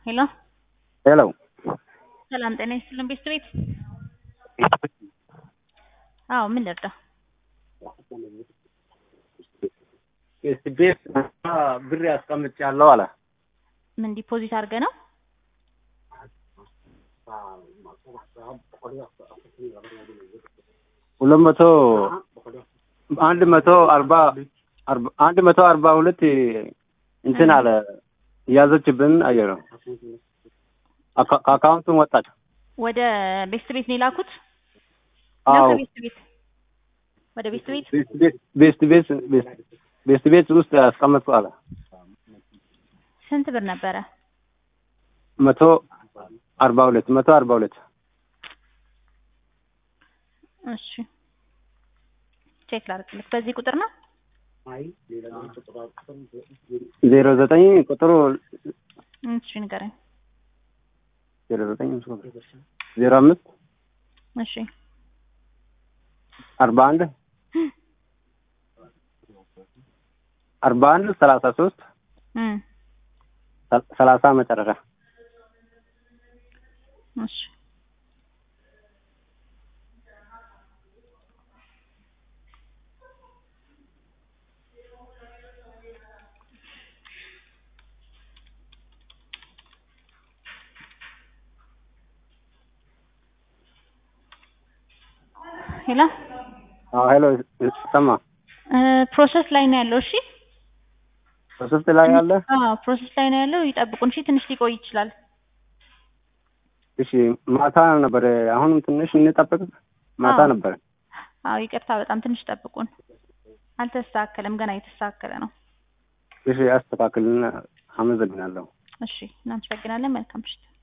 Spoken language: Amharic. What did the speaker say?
ሄሎ ሄሎ ሰላም ጤና ይስጥልን ቤት ቤት አዎ ምን ልርዳ ቤት ብር ያስቀምጫለሁ አለ። ምን ዲፖዚት አድርገ ነው ሁለት መቶ አንድ መቶ አርባ አርባ- አንድ መቶ አርባ ሁለት እንትን አለ እያዘችብን አየር ነው አካ- ከአካውንቱን ወጣች። ወደ ቤስት ቤት ነው የላኩት ነው አዎ ከቤስት ቤት ወደ ቤስት ቤት ቤስት ቤት ቤስት ቤት ቤስት ቤት ውስጥ ያስቀመጥኩ አለ ስንት ብር ነበረ መቶ አርባ ሁለት መቶ አርባ ሁለት እሺ ቼክ ላድርግልህ በዚህ ቁጥር ነው ዜሮ ዘጠኝ ቁጥሩ እሺ ንገረኝ ዜሮ ዘጠኝ ዜሮ አምስት እሺ አርባ አንድ አርባ አንድ ሰላሳ ሶስት እም ሰላሳ መጨረሻ እሺ ሄሎ አዎ ሄሎ ሰማ እ ፕሮሰስ ላይ ነው ያለው እሺ በሶስት ላይ ያለ አዎ ፕሮሰስ ላይ ነው ያለው ይጠብቁን እሺ ትንሽ ሊቆይ ይችላል እሺ ማታ ነበር አሁንም ትንሽ እንጠብቅ ማታ አዎ። ነበር አዎ ይቅርታ በጣም ትንሽ ጠብቁን አልተስተካከለም ገና እየተስተካከለ ነው እሺ አስተካክልና አመሰግናለሁ እሺ እናመሰግናለን መልካም ምሽት